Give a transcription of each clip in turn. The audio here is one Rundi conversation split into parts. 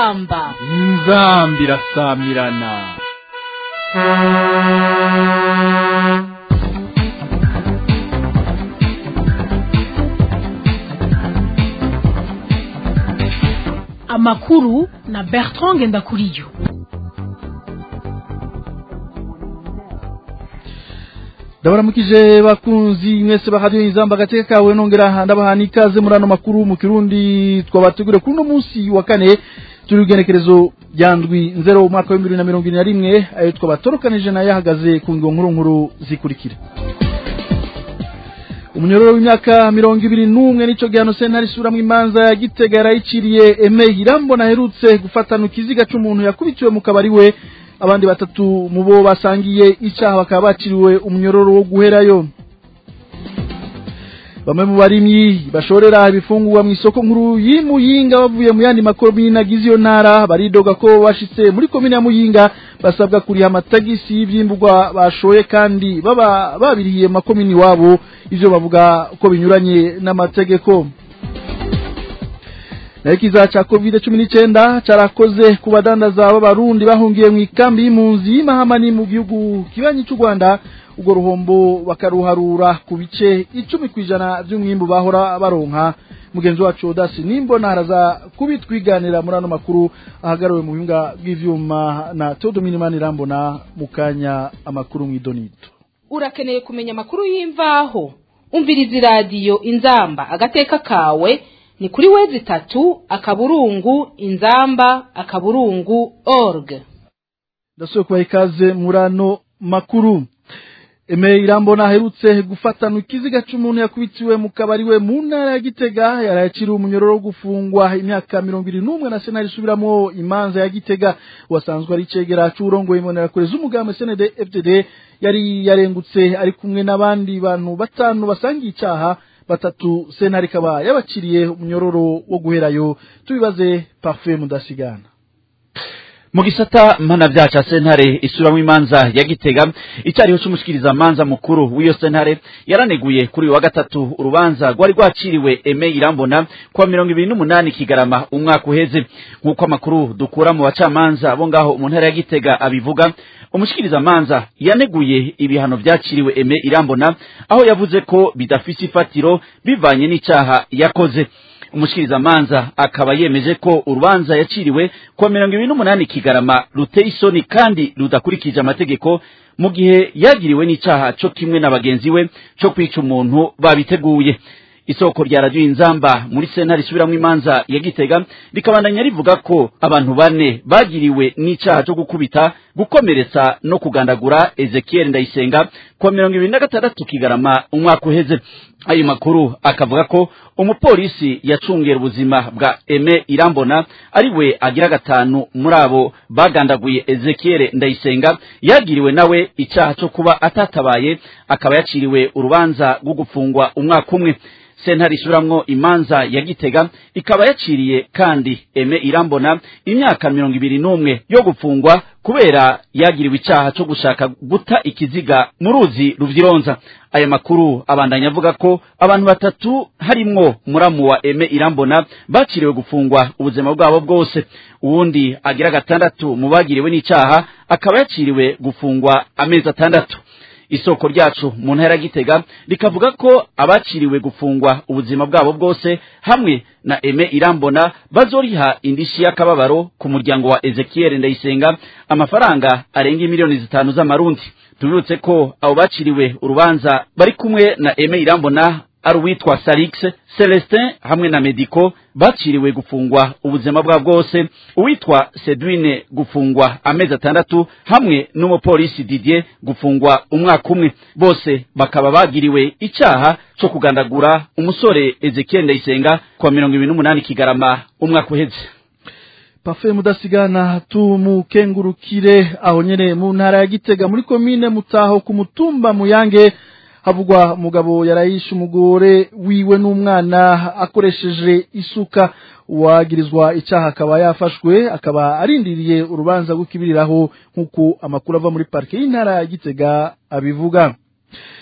inzamba inzamba irasamirana amakuru na bertrand ngendakuriyo ndabaramukije bakunzi mwese bahadiyo inzamba agateka kawe nongera ndabaha n'ikaze muri ano makuru mu kirundi twabategure kuri uno munsi wa kane turi ugenekerezo rya ndwi nzero umwaka wa bibiri na mirongo ine na rimwe ayo twabatorukanije nayo ahagaze ku ngo nkuru nkuru zikurikira umunyororo w'imyaka mirongo ibiri n'umwe nico gihano sentare isuramwo imanza ya gitega yarayiciriye eme irambona aherutse gufatana ikiziga c'umuntu yakubitiwe mu kabari we abandi batatu mu bo basangiye icaha bakaba baciriwe umunyororo wo guherayo bamwe mu barimyi bashorera ibifungurwa mu isoko nkuru y'imuyinga bavuye mu yandi makomine agize iyo ntara baridoga ko bashitse muri komine ya muyinga basabwa kuriha amatagisi y'ivyimburwa bashoye kandi baba babirihiye makomini iwabo ivyo bavuga ko binyuranye n'amategeko nayo ikiza ca covid cumi n'icenda carakoze ku badandaza b'abarundi bahungiye mu ikambi y'impunzi y'imahama mu gihugu kibanyi c'u rwanda urwo ruhombo bakaruharura ku bice icumi kw'ijana vy'umwimbu bahora baronka mugenzi wacu odasi nimbona haraza kubitwiganira muri ano makuru ahagariwe mu buhinga bw'ivyuma na teodominimani irambona mu kanya amakuru mw'idonito urakeneye kumenya amakuru y'imvaho umviriza iradiyo inzamba agateka kawe ni kuri wezi itatu akaburungu inzamba akaburungu org ndasubiye kubaha ikaze muri ano makuru eme irambona aherutse gufatana ikiziga c'umuntu yakubitiwe mu kabari we mu ntara ya gitega yarayaciriwe umunyororo wo gufungwa imyaka mirongo ibiri n'umwe na senari isubiramwo imanza ya gitega wasanzwe ari icegera c'uwurongoye imbonerakure z'umugambi sned fdd yari yarengutse ari kumwe n'abandi bantu batanu basangiye icaha batatu sentare ikaba yabaciriye umunyororo wo guherayo tubibaze parfait mudasigana mu gisata mpanavyaha ca sentare isuramwo imanza ya gitega icariho c'umushikiriza manza mukuru w'iyo sentare yaraneguye kuri uyu wa gatatu urubanza rwari rwaciriwe eme irambona kuwa mirongo ibiri n'umunani kigarama umwaka uheze nk'uko amakuru dukura mu bacamanza bo ngaho mu ntara ya gitega abivuga umushikiriza manza yaneguye ibihano vyaciriwe eme irambona aho yavuze ko bidafise ifatiro bivanye n'icaha yakoze umushikiriza manza akaba yemeje ko urubanza yaciriwe kuwa mirongo ibiri n'umunani kigarama ruteye isoni kandi rudakurikije amategeko mu gihe yagiriwe n'icaha co kimwe na bagenzi we co kwica umuntu babiteguye isoko rya radiyo inzamba muri sentare isubiramwo imanza ya gitega rikabandanya rivuga ko abantu bane bagiriwe n'icaha co gukubita gukomeretsa no kugandagura ezekiel ndayisenga kuwa mirongo ibiri na gatandatu kigarama umwaka uheze ayo makuru akavuga ko umupolisi yacungera ubuzima bwa eme irambona ari we agira gatanu muri abo bagandaguye ezekiel ndayisenga yagiriwe nawe icaha co kuba atatabaye akaba yaciriwe urubanza rwo gufungwa umwaka umwe sentare isuramwo imanza ya gitega ikaba yaciriye kandi eme irambona imyaka mirongo ibiri n'umwe yo gufungwa kubera yagiriwe icaha co gushaka guta ikiziga mu ruzi ruvyironza aya makuru abandanya avuga ko abantu batatu harimwo muramu wa eme irambona baciriwe gufungwa ubuzima bwabo bwose uwundi agira gatandatu mu bagiriwe n'icaha akaba yaciriwe gufungwa amezi atandatu isoko ryacu mu ntara gitega rikavuga ko abaciriwe gufungwa ubuzima bwabo bwose hamwe na eme irambona bazoriha indishi y'akababaro ku muryango wa ezekiel ndayisenga amafaranga arenga miliyoni zitanu z'amarundi tubibutse ko abo baciriwe urubanza bari kumwe na eme irambona ari uwitwa Salix Celestin hamwe na Medico baciriwe gufungwa ubuzima bwa bwose uwitwa Sedwine gufungwa amezi atandatu hamwe n'umupolisi Didier gufungwa umwaka umwe bose bakaba bagiriwe icaha co kugandagura umusore Ezekiel Ndayisenga kwa mirongo ibiri n'umunani kigarama umwaka uheze pafe mudasigana tumukengurukire aho nyene mu ntara ya gitega muri komine mutaho ku mutumba muyange havugwa umugabo yarayishe umugore wiwe n'umwana akoresheje isuka uwagirizwa icyaha akaba yafashwe akaba arindiriye urubanza rw'ikibiriraho nk'uko amakuru ava muri parike y'intara ya gitega abivuga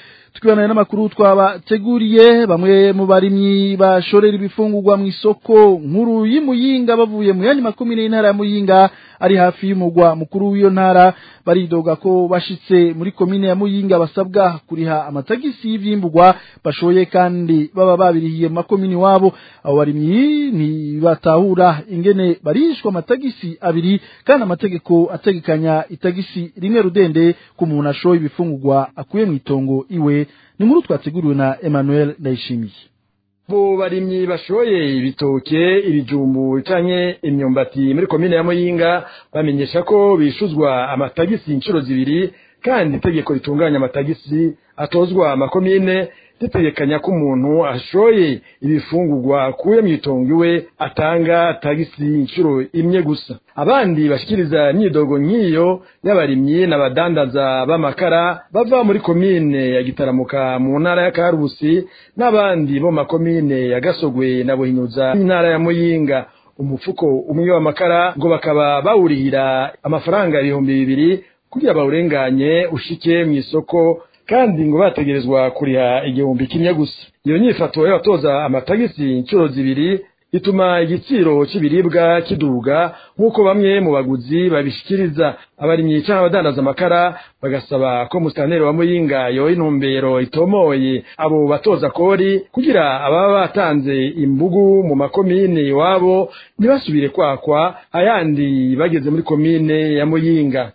twibanaye n'amakuru twabateguriye bamwe mu barimyi bashorera ibifungurwa mu isoko nkuru y'imuyinga bavuye mu yandi makumyabiri y'intara ya muyinga ari hafi y'umugwa mukuru w'iyo ntara baridoga ko bashitse muri komine ya muyinga basabwa kuriha amatagisi y'ivyimburwa bashoye kandi baba babirihiye mu makomini wabo abo barimyi ntibatahura ingene barishwa amatagisi abiri kandi amategeko ategekanya itagisi rimwe rudende ku muntu ashoye ibifungurwa akuye mu itongo iwe ni nkuru twateguriwe na Emmanuel Ndayishimiye bo barimyi bashoye ibitoke ibijumbu canke imyumbati muri komine ya Muyinga bamenyesha ko bishuzwa amatagisi inshuro zibiri kandi itegeko ritunganya amatagisi atozwa amakomine ritegekanya ko umuntu ashoye ibifungurwa akuye mu itongo iwe atanga tagisi inshuro imwe gusa abandi bashikiriza imyidogo nk'iyo y'abarimyi n'abadandaza b'amakara bava muri komine ya gitaramuka mu ntara ya karusi n'abandi bo makomine ya gasogwe na buhinyuza intara ya muyinga umufuko umwe w'amakara ngo bakaba bawurihira amafaranga ibihumbi bibiri kugira bawurenganye ushike mu isoko kandi ngo bategerezwa kuriha igihumbi kimwe gusa iyo nyifato y'abatoza amatagisi inshuro zibiri ituma igiciro cy'ibiribwa kiduga nk'uko bamwe mu baguzi babishikiriza abarimyi canke abadandaza amakara bagasaba ko musitaneri wa muyinga yoha intumbero itomoye abo batoza kori kugira ababa batanze imbugu mu makomine iwabo ntibasubire kwakwa ayandi bageze muri komine ya muyinga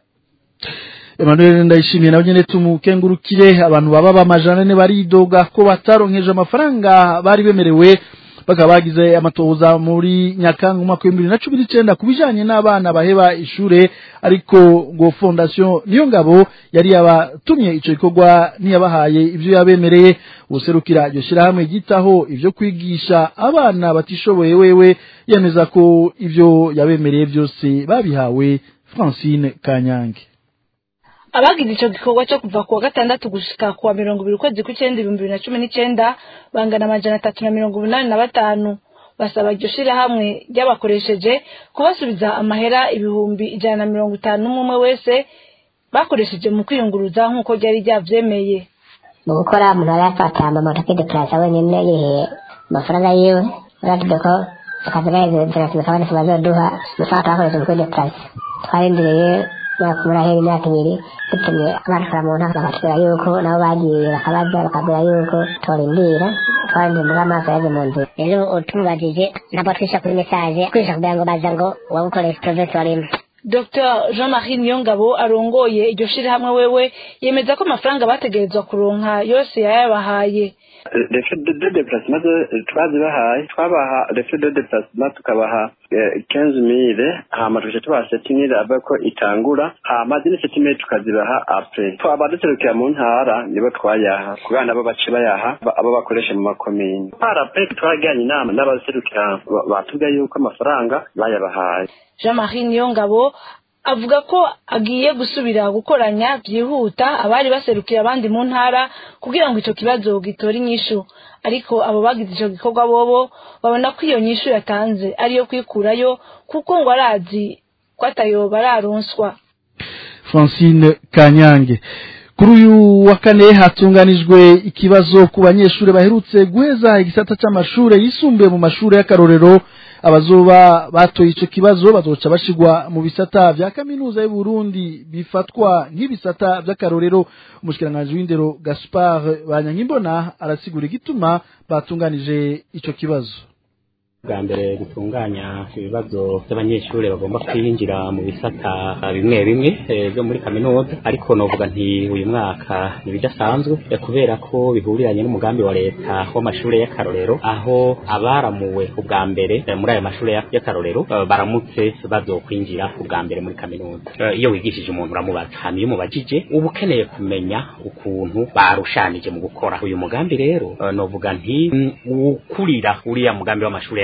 Emmanuel ndayishimiye nawe nyene tumukengurukire abantu baba bamajana ne baridoga ko bataronkeje amafaranga bari bemerewe bakaba bagize amatoza muri Nyakanga umwaka wa 2019 kubijanye n'abana baheba ishure ariko ngo fondation niyo ngabo yari yabatumye ico gikorwa ntiyabahaye ivyo yabemereye userukira iryo shirahamwe gitaho ivyo kwigisha abana batishoboye wewe yemeza ko ivyo yabemereye byose babihawe Francine Kanyange abagize ico gikorwa cyo kuva kuwa gatandatu gushika kuwa mirongo ibiri ukwezi kw'icenda ibihumbi bibiri na cumi n'icenda bangana amajana atatu na mirongo umunani na batanu basaba iryo shirahamwe ryabakoresheje kubasubiza amahera ibihumbi ijana na mirongo itanu n'umwe wese bakoresheje mu kwiyunguruza nk'uko ryari ryavyemeye mu gukora umuntu aba yafata amamoto akidekarasa wenyine yiheye amafaranga yiwe uratubye ko akazi gaheze kabonetse bazoduha amafaranga twakoresheje mu kwidekarasa twarindiriye myaka murahera imyaka ibiri dutumye abashora mu ntara bakatubwira yuko nabo bagiye bakabaza bakabwira yuko torindira twarindiriye muri amaso yaje mu nzira rero utumubajije ntabwo twisha kuri mesaje kwisha kugira ngo baza ngo wagukoresha provesi warimo dr jean marie niyongabo arongoye iryo shirahamwe wewe yemeza ko amafaranga bategerezwa kuronka yose yayabahaye refe de deplacement twazibahaye twabaha refe de deplacement tukabaha quinze mille hama tukaca tubaha sept mille ava ko itangura hama zine sept mille tukazibaha apres abaduserukira mu ntara nibo twayaha kubera nabo bace bayaha abo bakoresha mu makomini parapre twaragiranye inama n'abaserukira batubwiye yuko amafaranga bayabahaye jean marie niyongabo avuga ko agiye gusubira gukoranya byihuta abari baserukira abandi mu ntara kugira ngo icyo kibazo gitore inyishu ariko abo bagize icyo gikorwa bobo babona ko iyo nyishu yatanze ariyo kwikurayo kuko ngo arazi ko atayo bararonswa Francine Kanyange kuri uyu wa kane hatunganijwe ikibazo ku banyeshuri baherutse guheza igisata cy'amashuri yisumbuye mu mashuri y'akarorero abazoba batoye ico kibazo bazoca bashigwa mu bisata vya kaminuza y'u Burundi bifatwa nk'ibisata vy'akarorero umushikiranganje w'indero Gaspard Banyankimbona arasigura igituma batunganije ico kibazo bwa mbere gutunganya ibibazo by'abanyeshuri bagomba kwinjira mu bisata bimwe bimwe byo muri kaminuza ariko novuga nti uyu mwaka ntibidasanzwe kubera ko bihuriranye n'umugambi wa leta w'amashuri y'akarorero aho abaramuwe ubwa mbere muri ayo mashuri y'akarorero baramutse bazokwinjira ubwa mbere muri kaminuza iyo wigishije umuntu uramubaza hanyuma iyo umubajije uba ukeneye kumenya ukuntu barushanije mu gukora uyu mugambi rero novuga nti ukurira uriya mugambi w'amashuri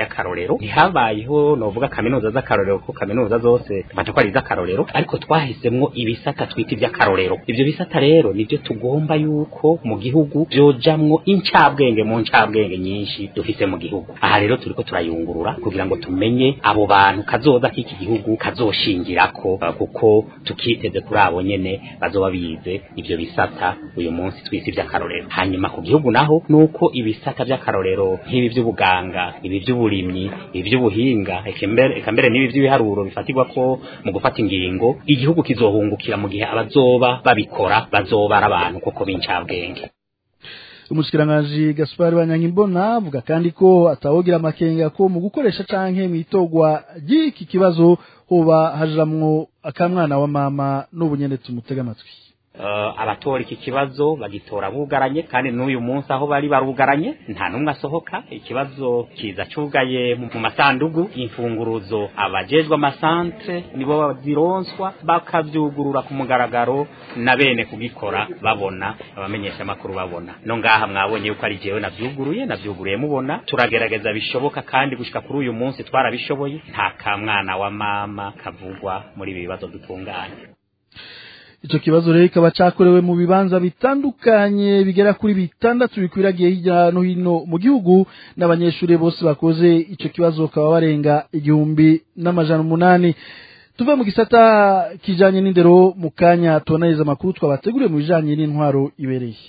y'akarorero ntihabayeho novuga kaminuza z'akarorero ko kaminuza zose baje ko ari iz'akarorero ariko twahisemwo ibisata twita iby'akarorero ivyo bisata rero nivyo tugomba yuko mu gihugu vyojamwo incabwenge mu ncabwenge nyinshi dufise mu gihugu aha rero turiko turayungurura kugira ngo tumenye abo bantu kazoza k'iki gihugu kazoshingirako uh, kuko tukiteze kuri abo nyene bazoba bize ivyo bisata uyu munsi twise ivy'akarorero hanyuma ku gihugu naho nuko ibisata vy'akarorero nk'ibi vy'ubuganga ibi vy'uburimyi ibi vy'ubuhinga eka mbere eka mbere n'ibi vy'ibiharuro bifatirwa ko mu gufata ingingo igihugu kizohungukira mu gihe abazoba babikora bazoba ari abantu koko b'incabwenge umushikiranganji Gaspar Banyankimbona avuga kandi ko atawogira amakenga ko mu gukoresha canke mwitogwa ry'iki kibazo hoba hajiramwo akamwana wa mama n'ubunyene tumutega amatwi uh, abatora iki kibazo bagitora bugaranye kandi n'uyu munsi aho bari barugaranye nta numwe asohoka ikibazo kiza cugaye mu masandugu imfunguruzo abajejwe amasantre nibo bazironswa bakavyugurura ku mugaragaro na bene kugikora babona abamenyesha amakuru babona no ngaha mwabonye yuko ari jewe navyuguruye navyuguruye mubona turagerageza bishoboka kandi gushika kuri uyu munsi twarabishoboye nta kamwana wa mama kavugwa muri ibi bibazo dutunganya Ico kibazo rero kikaba cakorewe mu bibanza bitandukanye bigera kuri bitandatu bikwiragiye hirya no hino mu gihugu n'abanyeshuri bose bakoze ico kibazo bakaba barenga igihumbi n'amajana umunani tuve mu gisata kijanye n'indero mu kanya tubonaniza amakuru twabateguriye mu bijanye n'intwaro ibereye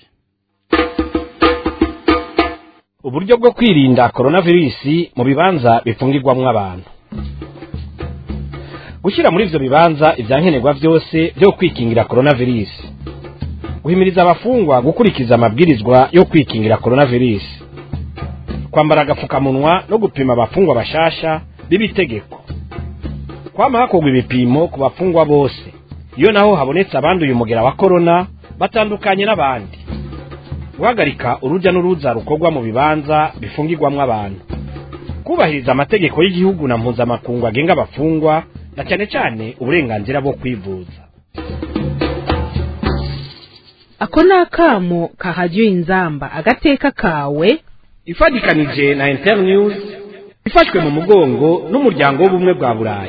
uburyo bwo kwirinda coronavirus mu bibanza bifungirwamwo abantu gushyira muri ivyo bibanza ivyankenerwa vyose vyo kwikingira coronavirus guhimiriza abafungwa gukurikiza amabwirizwa yo kwikingira coronavirus kwambara agapfukamunwa no gupima abafungwa bashasha b'ibitegeko kwama hakorwa ibipimo ku bafungwa bose iyo naho habonetse abanduye umugera wa korona batandukanye n'abandi guhagarika uruja n'uruza rukorwa mu bibanza bifungirwamwo abantu kubahiriza amategeko y'igihugu na mpuzamakungu agenga abafungwa na cyane cyane uburenganzira bwo kwivuza ako ni akamo kahajya inzamba agateka kawe ifatikanije na internews ifashwe mu mugongo n'umuryango w'ubumwe bwa burayi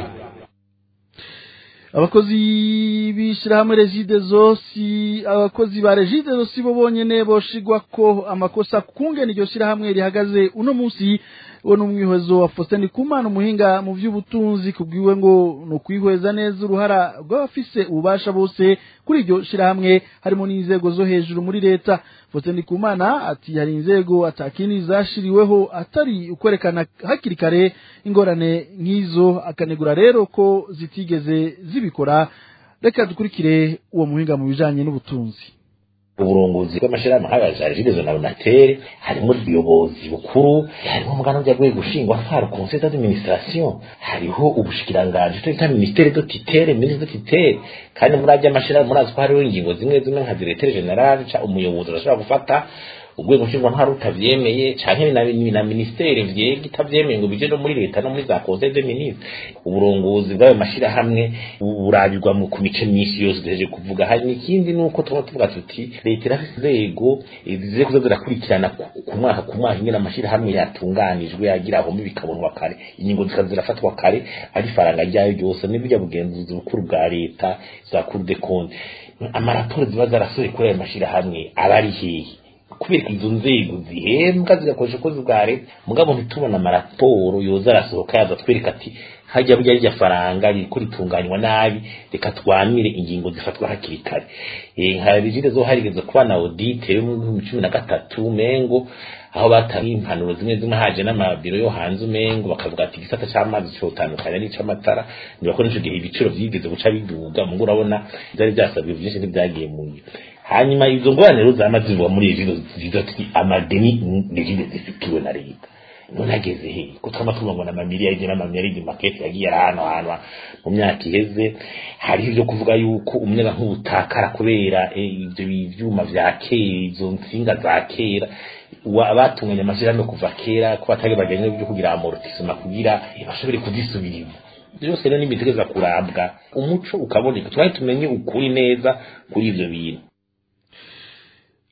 abakozi b'ishyirahamwe regide zosi abakozi ba regide zosi bo bonyene boshigwa ko amakosa kungena iryo shyirahamwe rihagaze uno munsi we n'umwihwezo wa Faustin Kumana umuhinga mu by'ubutunzi kubwiwe ngo no kwihweza neza uruhara rw'abafise ububasha bose kuri iryo shirahamwe harimo n'inzego zo hejuru muri leta Faustin Kumana ati hari inzego atakini zashiriweho atari ukwerekana hakiri kare ingorane nk'izo akanegura rero ko zitigeze zibikora reka dukurikire uwo muhinga mu bijanye n'ubutunzi uburongozi bw'amashirahamwe nk'aya za regidezo na onatere harimo ubuyobozi bukuru harimo umugana ujya gwe gushingwa ntwaro conseil d'administration hariho ubushikiranganji cyo bita ministere de titere ministre de titere kandi muri ajya amashirahamwe murazi ko hariho ingingo zimwe zimwe nka directeur general ca umuyobozi arashobora gufata urwego nshingwantwaro utavyemeye canke na, na ministere vyega itavyemeye ngo bije no muri leta no muri za conseil de ministre uburongozi bw'ayo mashirahamwe burabirwa mu ku mice myinshi yose duheje kuvuga hari n'ikindi nuko tuba tuvuga tuti leta irafise inzego zize kuza zirakurikirana ku mwaka ku mwaka ingene amashirahamwe yatunganijwe yagira aho bikabonwa kare ingingo zikaza zirafatwa kare ari faranga ryayo ryose n'ibijya bugenzuzi bukuru bwa leta za cour de compte amaraporo ziba zarasohoye kuri ayo mashirahamwe aba ari hehe kubera izo nzego zihembwa zigakoresha ukozi bwa leta mugabo ntitubona amaraporo yoza arasohoka yaza twereka ati hajya burya rirya faranga ririko ritunganywa nabi reka twanire ingingo zifatwa hakiri kare nka rigide zo harigeze kuba na audite yo mu cumi na gatatu mengo aho batanga impanuro zimwe zimwe haje n'amabiro yo hanze umengo bakavuga ati igisata c'amazi cotandukanye n'ic'amatara niba ko nico gihe ibiciro vyigeze guca biduga mugo urabona vyari vyasabwe vyinshi ntibyagiye mu hanyuma izo ngorane rero zama zivuga muri ejo ziza ati amadeni regide zifitiwe na leta none ageze he ko twama tuvuga ngo n'amamiliyaridi n'amamiliyaridi makete yagiye arahanwa mu myaka iheze hariho ibyo kuvuga yuko umuyaga nk'ubutakara kubera ibyo byuma vya kera izo nsinga za kera abatunganya amashyirahamwe kuva kera ko batari baganye byo kugira amortisema kugira bashobore kuzisubiriza byose rero n'imitegereza kurabwa umuco ukaboneka twari tumenye ukuri neza kuri ivyo bintu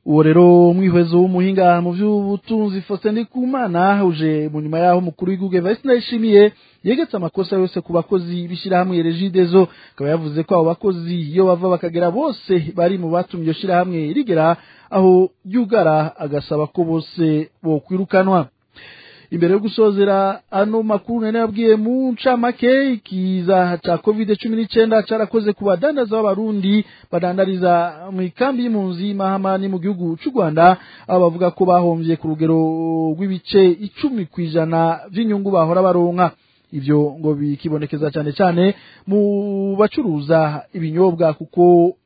uwo rero umwihwezo w'umuhinga mu by'ubutunzi Faustin Ndikumana uje mu nyuma yaho umukuru w'igihugu Evariste Ndayishimiye yegetse amakosa yose ku bakozi b'ishyirahamwe Regideso akaba yavuze ko abo bakozi iyo bava bakagera bose bari mu batumye iryo shyirahamwe rigera aho ryugara agasaba ko bose bokwirukanwa imbere yo gusozera ano makuru nari nabwiye mu ncamake ikiza ca covid cumi n'icyenda carakoze ku badandaza b'abarundi badandariza mu ikambi y'impunzi y'imahama mu gihugu c'u rwanda aho bavuga ko bahomvye ku rugero rw'ibice icumi ku ijana vy'inyungu bahora baronka ivyo ngo bikibonekeza cyane cyane mu bacuruza ibinyobwa kuko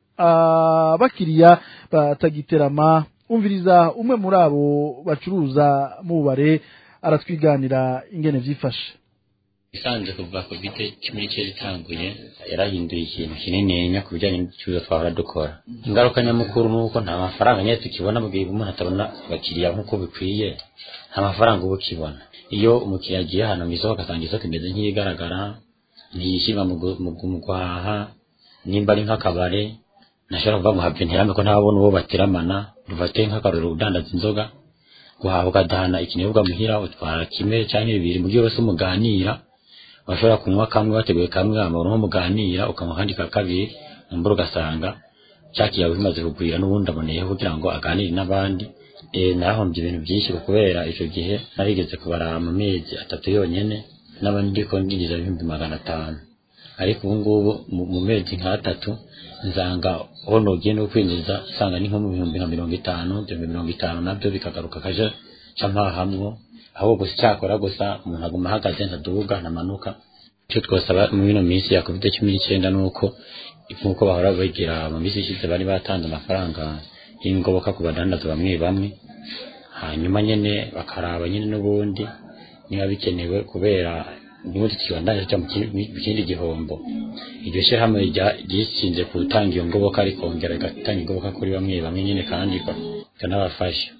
abakiriya batagiterama umviriza umwe muri abo bacuruza mubare aratwiganira ingene vyifashe isanze kuva covid cumi n'icyenda itanguye yarahinduye ikintu kinininya ku bijyanye n'ibicuruzwa twahora dukora ingaruka nyamukuru ni uko nta mafaranga nyine tukibona mu gihe umuntu atabona abakiriya nk'uko bikwiye nta mafaranga uba ukibona iyo umukiriya agiye ahantu mu isoko agasanga isoko imeze nk'iyigaragara ntiyishima mu guhaha nimba ari nk'akabare ntashobora kuvuga ngo have ntirame ko ntabona uwo bateramana rufate nk'akarorero udandaza inzoga guhaha ugadahana ikinyobwa muhira utwara kimwe cyangwa bibiri mu gihe wese umuganira washobora kunywa kamwe wateguye kamwe amabona nko muganira ukanywa akandi ka kabiri mbura ugasanga cyakiyawe bimaze kugwira n'ubundi aboneyeho kugira ngo aganire n'abandi nahombye ibintu byinshi kubera icyo gihe narigeze kubara mu mezi atatu yonyine n'abandi ndiko ndinjiza ibihumbi magana atanu ariko ubu ngubu mu mezi nk'atatu nzanga aho nogiye no kwinjiza nsanga ni nko mu bihumbi nka mirongo itanu ibihumbi mirongo itanu nabyo bikagaruka kaje ca mpahamwo aho gusa icyakora gusa umuntu aguma ahagaze ntadubuga ntamanuka icyo twasaba muri ino minsi ya covid cumi n'icyenda ni uko nk'uko bahora bagira mu minsi ishize bari batanze amafaranga y'ingoboka ku badandaza bamwe bamwe hanyuma nyine bakaraba nyine n'ubundi niba bikenewe kubera n'ubundi tukibandanya cyo mu kindi gihombo iryo shyirahamwe ryishinze gutanga iyo ngoboka rikongera rigatanga ingoboka kuri bamwe bamwe nyine kandi ikanabafasha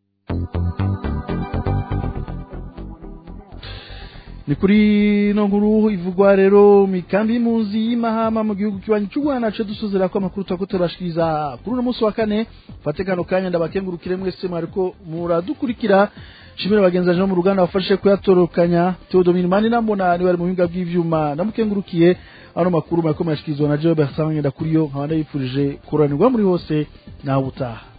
ni kuri no nkuru ivugwa rero mikambi y'impunzi y'imahama mu gihugu kibanyi cy'u Rwanda cyo dusuzera ko amakuru twako turashikiriza kuri uno munsi wa kane fate kano kanya ndabakengurukire mwese mwariko muradukurikira shimira bagenzi baje mu ruganda bafashe kuyatorokanya Theodomir Mani nambona ni bari mu buhinga bw'ivyuma ndamukengurukiye ano makuru mwariko murashikirizwa na Joe Bertrand Ndakuriyo nkaba ndabifurije kuranirwa muri hose nawe utaha